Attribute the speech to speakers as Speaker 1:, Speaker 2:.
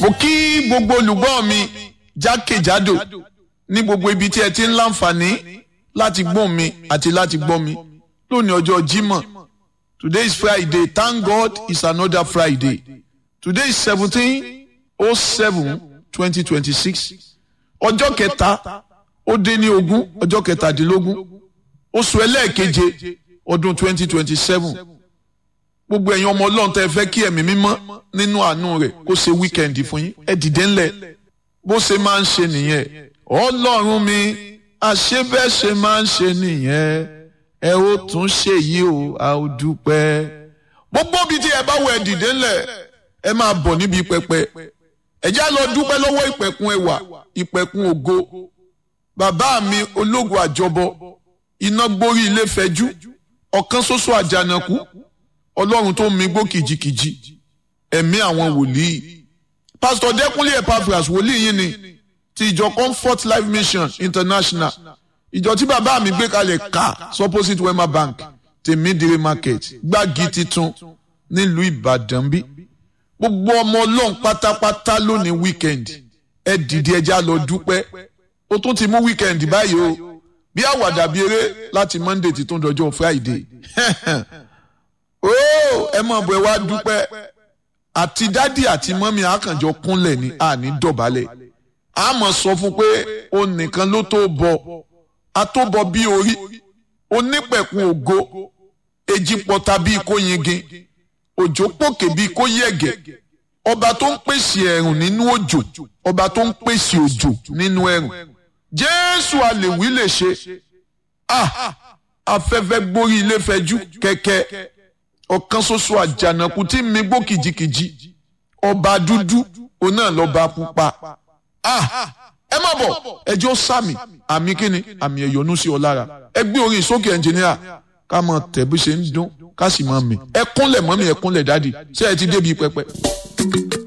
Speaker 1: mo kí gbogbo olùgbọ́ mi jákèjádò ní gbogbo ibi tí ẹ ti ń láǹfààní láti gbọ́ mi àti láti gbọ́ mi lónìí ọjọ́ Jímọ̀ today is Friday thank God it's another Friday today is seventeen oh seven twenty twenty six ọjọ́ kẹta ó dé ní ogún ọjọ́ kẹtàdínlógún oṣù ẹlẹ́ẹ̀keje ọdún twenty twenty seven gbogbo ẹ̀yin ọmọ ọlọ́run tẹ́ ẹ fẹ́ kí ẹ̀mí mímọ́ nínú àánú rẹ̀ kó ṣe wíkẹ́ndì fún yín ẹ dìde ńlẹ̀ bó ṣe máa ń ṣe nìyẹn ọlọ́run mi àṣebẹ́ṣe máa ń ṣe nìyẹn ẹ ó tún ṣe yìí o a ó dúpẹ́. gbogbo ibi tí ẹ bá wọ ẹ dìde ńlẹ̀ ẹ máa bọ̀ níbi pẹpẹ ẹ já lọ dúpẹ́ lọ́wọ́ ìpẹ̀kun ẹwà ìpẹ̀kun ògo bàbá mi ológun àjọbọ iná gborí ilé fẹjú ọ̀kan ṣoṣo àjànàkú ọlọ́run tó mi gbó kìjikìji ẹ̀mí àwọn wòlíì pásítọ̀ dẹ́kunlé epaphras wòlíì yìí ni ti ìjọ comfort life mission international ìjọ tí bàbá mi gbé kalẹ̀ ká supposite wema bank tèmídìrí market gbági titun nílùú ìbàdàn bí gbogbo ọmọ ọlọ́run pátápátá lónìí weekend ẹ dìde ẹja lọ dúpẹ́ ó tún ti mú weekend báyìí o bí àwàdà bí eré láti monday ti tún dọjọ́ friday ó ẹ mọ̀ bọ̀ ẹ wá dúpẹ́ àti dádì àti mọ́mí àkànjọ kúnlẹ̀ ní àní dọ̀bálẹ̀ a mọ̀ sọ fún pé o nìkan ló tó bọ a tó bọ bí orí onípẹ̀kun ògo èjì pọ̀ta bíi kó yingin òjò pòkè bíi kó yẹ̀gẹ̀ ọba tó ń pèsè ẹ̀rùn nínú òjò ọba tó ń pèsè òjò nínú ẹ̀rùn jésù àlèwí lè ṣe ah afẹ́fẹ́ gbórí ilé fẹjú kẹ̀kẹ́ ọ̀kan ṣoṣo àjànàkú tí mi gbó kìjikìji ọba dúdú òun náà lọ́ba pupa ah ẹ má bọ̀ ẹjọ́ sàmì àmì kíni àmì ẹ̀yọ́nú sí ọ lára ẹ gbé orin sókè ẹnjìníà ká mọ tẹ̀ bí ṣe ń dún ká sì mọ mi ẹ kúnlẹ̀ mọ́mí ẹ kúnlẹ̀ dádì ṣé ẹ ti débi pẹpẹ.